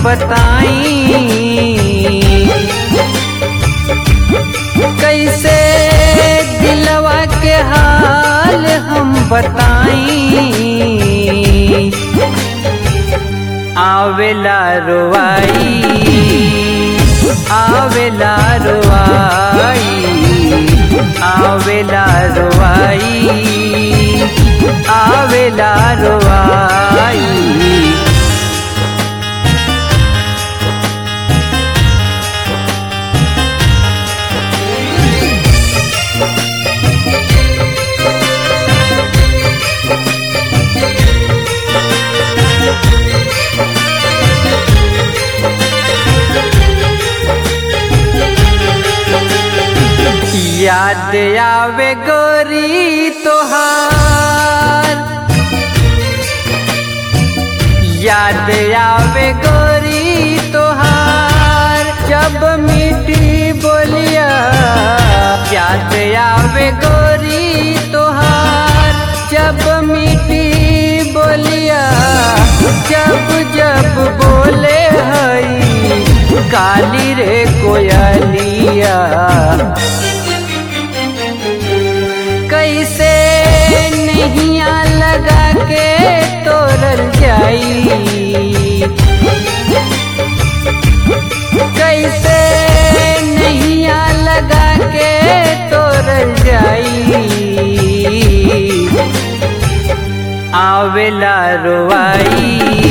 बताई कैसे दिलवा के हाल हम बताई आवेला रोवाई आवेला रोवाई आवेला रोवाई आवेला रोवाई याद आवे गोरी तोहार याद आवे गोरी तोहार जब मीठी बोलिया याद आवे गोरी तोहार जब मीठी बोलिया जब जब बोले हई काली रे कोयलिया कैसे नैया लगा के तोरल जाई कैसे नैया लगा के तोरल जाई आवेला रोवाई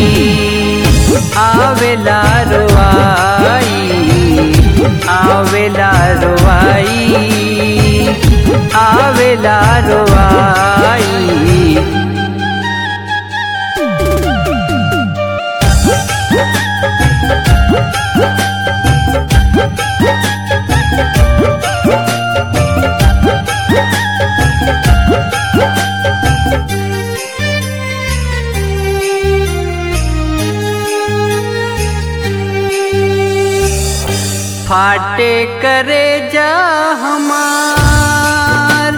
आवेला रोवाई आवेला रोवाई आवेला रोवाई फाटे करे जा हमार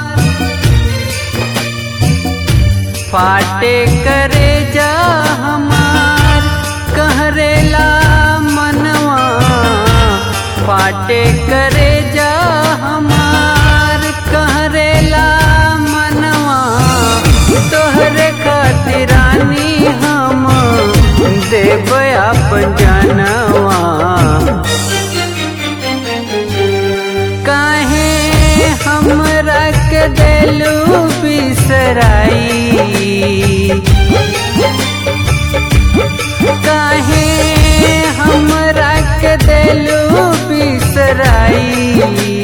फाटे करे जा हमार कहरेला मनवा फाटे करे जा हमार कहरेला मनवा तोहरे खातिरानी हम देव अपन जनवा काहे हमरा के देलू बिसराई काहे हमरा के देलू बिसराई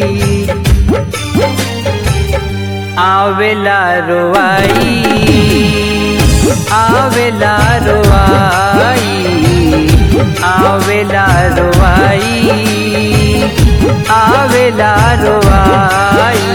आवेला रोवाई आवेला रोवाई आवेला रोवाई आवेला रोवाई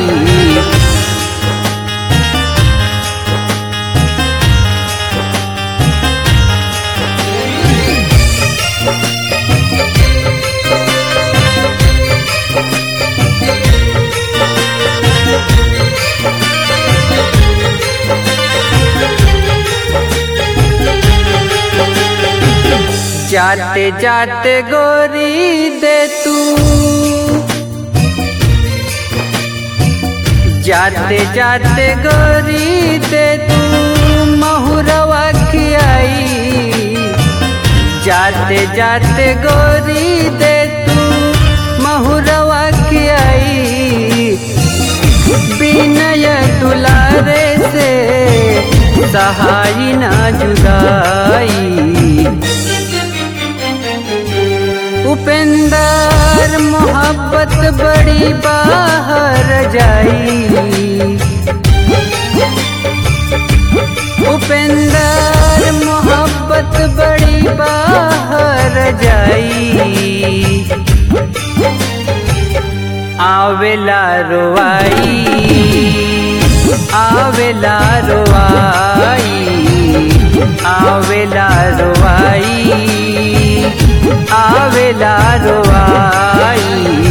जाते जाते गोरी दे तू जाते जाते गोरी दे तू महुरवा खियाई जाते जाते गोरी दे तू महुरवा खियाई बिनय दुलारे से सहाई ना जुदाई उपेंदर मोहब्बत बड़ी बाहर जाई उपेंदर मोहब्बत बड़ी बाहर जाई आवेला रोवाई आवेला रोवाई आवेला रोवाई आवेला रोवाई